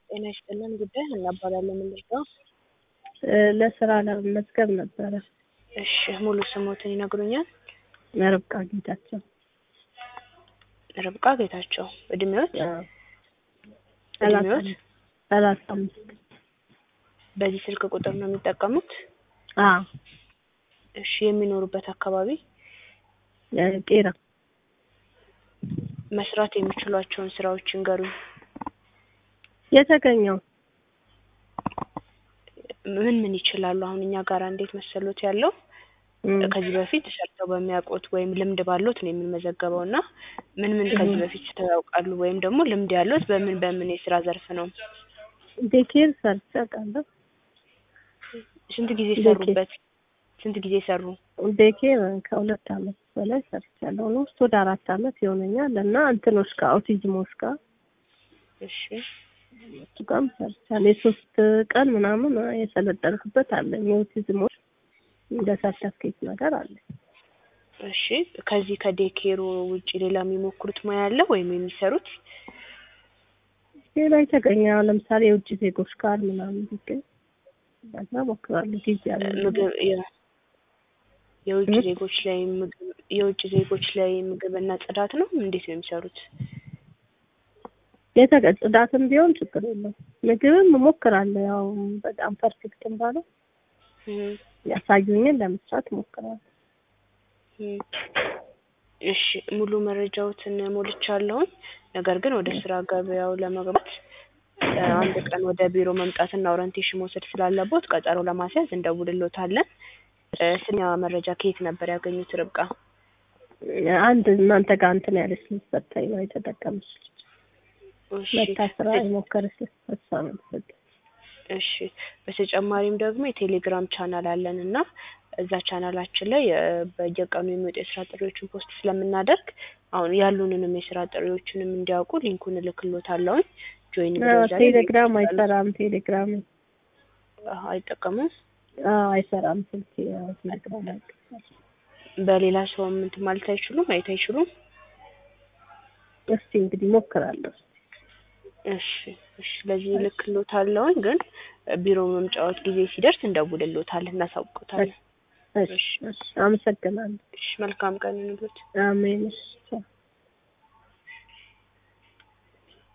ጤና ይስጥልን ጉዳይ እናባላለን የምንልከው ለስራ ለመመዝገብ ነበረ። እሺ ሙሉ ስሞትን ይነግሩኛል? ርብቃ ጌታቸው። ርብቃ ጌታቸው። እድሜዎት? ሰላሳ እድሜዎት? አምስት ሰላሳ አምስት በዚህ ስልክ ቁጥር ነው የሚጠቀሙት? አዎ እሺ የሚኖሩበት አካባቢ ቄራ መስራት የሚችሏቸውን ስራዎች ይንገሩኝ። የተገኘው ምን ምን ይችላሉ? አሁን እኛ ጋር እንዴት መሰሎት ያለው እም፣ ከዚህ በፊት ሰርተው በሚያውቁት ወይም ልምድ ባሉት ነው የምንመዘገበው እና ምን ምን ከዚህ በፊት ሰርተው ያውቃሉ? ወይም ደግሞ ልምድ ያሉት በምን በምን የስራ ዘርፍ ነው? ዴኬር ሰርቼ አውቃለሁ። ስንት ጊዜ ዴኬር። ሰሩበት? ስንት ጊዜ ሰሩ? ዴኬር ከሁለት አመት በላይ ሰርቻለሁ። ኦልሞስት ወደ አራት አመት ይሆነኛል እና እንትኖች ጋር አውቲዝሞች ጋር እሺ እሱ ጋርም ሰርቻለሁ። የሶስት ቀን ምናምን የሰለጠንኩበት አለኝ። የኦቲዝሞች እንደ ሰርተፍኬት ነገር አለ። እሺ ከዚህ ከዴኬሩ ውጪ ሌላ የሚሞክሩት ሙያ አለ ወይም የሚሰሩት? ሌላ የተገኘ አሁን ለምሳሌ የውጭ ዜጎች ጋር ምናምን ቢገኝ በዛ ሞክራለሁ። ጊዜ አለ ምግብ የ- የውጭ እም? ዜጎች ላይ ምግብ የውጭ ዜጎች ላይ ምግብና ጽዳት ነው እንዴት ነው የሚሰሩት? የተገ ጽዳትም ቢሆን ችግር የለም። ምግብም እሞክራለሁ። ያው በጣም ፐርፌክትም ባለው እም፣ ያሳዩኝን ለመስራት እሞክራለሁ። እም። እሺ ሙሉ መረጃዎትን ሞልቻለሁኝ። ነገር ግን ወደ ስራ ገበያው ለመግባት እ፣ አንድ ቀን ወደ ቢሮ መምጣትና ኦሪንቴሽን መውሰድ ስላለቦት ቀጠሮ ለማስያዝ እንደውልሎታለን። እ፣ ስኛ መረጃ ከየት ነበር ያገኙት ርብቃ? አንድ እናንተ ጋር እንትን ያለች ልጅ ሰጥታኝ ነው የተጠቀመች ልጅ እሺ መታ ስራ የሞከረች ልጅ እሷ ነው የምትሰጠኝ። እሺ በተጨማሪም ደግሞ የቴሌግራም ቻናል አለን እና እዛ ቻናላችን ላይ እ፣ በየቀኑ የሚወጡ የስራ ጥሪዎችን ፖስት ስለምናደርግ አሁን ያሉንንም የስራ ጥሪዎችንም እንዲያውቁ ሊንኩን እልክሎታለሁኝ። ጆይን አዎ፣ ቴሌግራም አይሰራም። ቴሌግራም አይጠቀሙም። አዎ አይሰራም። ስልክ ያው ቴሌግራም አይሰራም። በሌላ ሰውም እንትን ማለት አይችሉም፣ ማየት አይችሉም። እስቲ እንግዲህ ሞክራለሁ። እሺ እሺ፣ ስለዚህ እልክሎታለሁኝ። ግን ቢሮ መምጫወት ጊዜ ሲደርስ እንደውልሎታለን፣ እናሳውቆታለን። እሺ፣ እሺ፣ አመሰግናለሁ። እሺ መልካም ቀን ይሁንልዎት። አሜን። እሺ ቻው።